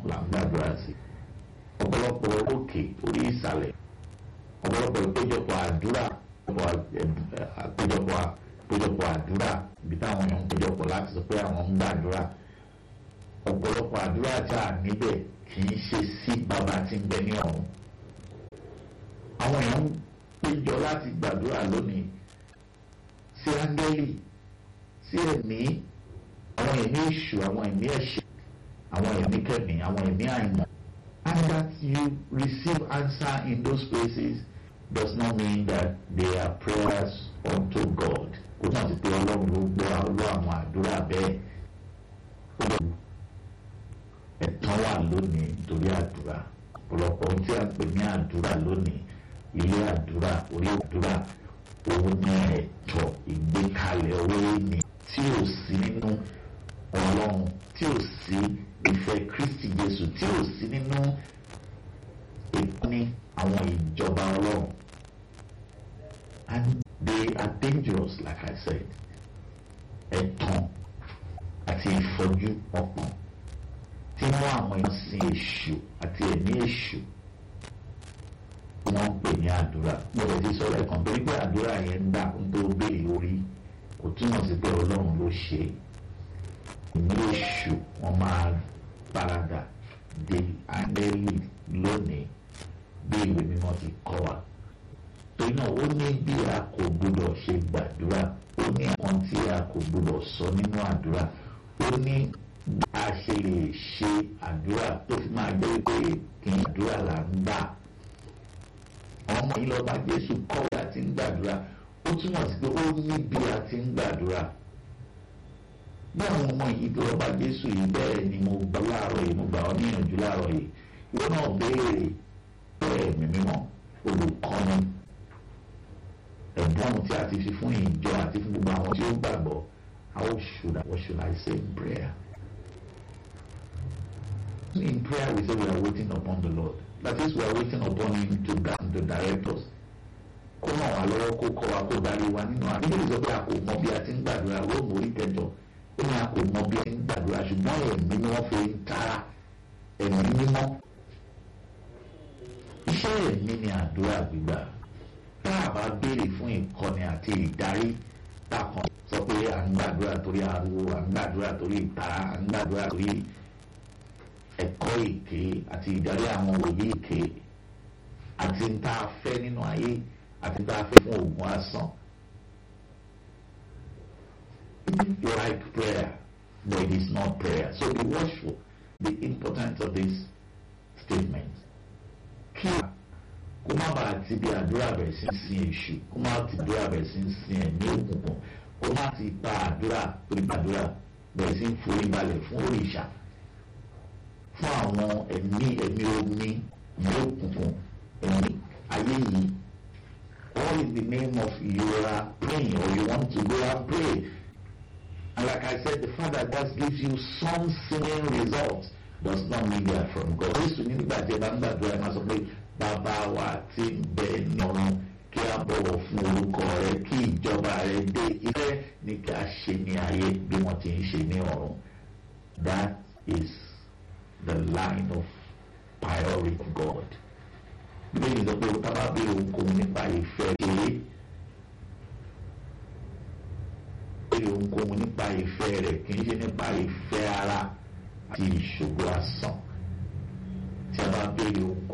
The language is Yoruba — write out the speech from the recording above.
là ń gbàdúrà sí ọ̀pọ̀lọpọ̀ òkè orí ìsàlẹ̀ ọ̀pọ̀lọpọ̀ ìpéjọpọ̀ àdúrà àpéjọpọ̀ àpéjọpọ̀ àdúrà ibi táwọn èèyàn ń péjọpọ̀ láti sọ pé àwọn ń gbàdúrà ọ̀pọ̀lọpọ̀ àdúrà tí a níbẹ̀ kì í ṣe sí bàbá tí ń bẹ ní ọ̀run àwọn èèyàn ń péjọ láti gbàdúrà lónìí sí áńgẹ́lì sí ẹ̀mí àwọn ẹ̀mí èṣù àwọn ẹ̀mí ẹ̀ṣẹ̀ àwọn ẹ̀mí kẹ̀mí àwọn ẹ̀mí àìmọ̀ and that you receive answer in those places does not mean that they are prayers unto God kò náà ti pé ọlọ́run ló gbọ́ ọlọ́ àwọn àdúrà bẹ́ẹ̀ ẹ̀tàn wà lónìí nítorí àdúrà ọ̀pọ̀lọpọ̀ ohun tí a ń pè ní àdúrà lónìí ilé àdúrà orí àdúrà òun ní ẹ̀tọ́ ìgbékalẹ̀ owó ní tí ò sí nínú ọlọ́run tí ò sí ìfẹ́ Kristi Jésù tí ò sí nínú ìpín àwọn ìjọba ọlọ́run and they are dangerous like I said ẹ̀tàn àti ìfọ́jú ọkàn tí wọ́n àwọn èèyàn sin èṣù àti ẹ̀mí èṣù wọ́n ń pè ní àdúrà mo lè ti sọ̀rọ̀ ẹ̀kan torí pé àdúrà yẹn ń gbà ń tó béèrè orí kò túmọ̀ sí pé ọlọ́run ló ṣe ní èṣù wọ́n máa paradà de áńgẹ́lì lónìí bí ìwé mímọ́ ti kọ́ wa torí náà ó ní bí a kò gbọdọ̀ ṣe gbàdúrà ó ní àwọn tí a kò gbọdọ̀ sọ nínú àdúrà ó ní a ṣe lè ṣe àdúrà tó fi máa jẹ́ pé kí àdúrà là ń gbà ọmọ yìí lọ́ba Jésù kọ́ bí a ti ń gbàdúrà ó túmọ̀ sí pé ó ní bí a ti ń gbàdúrà bí àwọn ọmọ yìí tó lọ́ba Jésù yìí bẹ́ẹ̀ ni mo gbà láàárọ̀ yìí mo gbà ọ́ níyànjú láàárọ̀ yìí ìwọ náà béèrè bẹ́ẹ̀ mi mímọ́ olùkọ́ni ẹ̀bùn tí a ti fi fún ìjọ àti fún gbogbo àwọn tí ó gbàgbọ́ how should I, what should I say in prayer? In prayer we say we are waiting upon the Lord. That is we are waiting upon him to, to direct us. Kó ràn wá lọ́wọ́ kó kọ́ wa kó darí wa nínú àbílẹ̀ sọ pé a kò mọ bí a ti ń gbàdúrà Róòmù orí kẹjọ ó ní a kò mọ bí a ti ń gbàdúrà ṣùgbọ́n ẹ̀mí ni wọ́n fi ń tara ẹ̀mí mímọ́. Iṣẹ́ ẹ̀mí ni àdúrà gbígbà. Tá a bá béèrè fún ìkọ́ni àti ìdarí takàn sọ pé à ń gbàdúrà torí ariwo à ń gbàdúrà torí ìtara à ń gbàdúrà torí ẹ̀kọ́ èké àti ìdarí àwọn òye èké àti ń tá a fẹ́ nínú ayé àti ń tá a fẹ́ fún oògùn asán. You like prayer, but it is not prayer. So be watchful. The importance of this statement. Kí kó má bàa ti bí àdúrà bẹ̀rẹ̀ sí sin èṣù kó má ti àdúrà bẹ̀rẹ̀ sí sin ẹ̀mí òkùnkùn kó má ti pa àdúrà torí àdúrà bẹ̀rẹ̀ sí forí balẹ̀ fún òrìṣà fún àwọn ẹ̀mí ẹ̀mí omi ẹ̀mí òkùnkùn ẹ̀mí ayé yìí all in the name of you are praying or you want to go and pray and like I said the fact that God gives you some singing results does not mean they are from God. Jésù ní nígbà tí ẹ bá ń gbàdúrà ẹ máa sọ pé bàbá wa ti ń bẹ ní ọ̀run kí a bọ̀wọ̀ fún orúkọ rẹ kí ìjọba rẹ dé ìfẹ́ ní kí a ṣe ní ayé bí wọ́n ti ń ṣe ní ọ̀run. That is the line of priority of God. Bíbélì sọ pé o tá bá béèrè ohunkóhun nípa ìfẹ́ ṣeré. Béèrè ohunkóhun nípa ìfẹ́ rẹ̀ kì í ṣe nípa ìfẹ́ ara àti ìṣògo asán. Tí a bá béèrè ohunkóhun.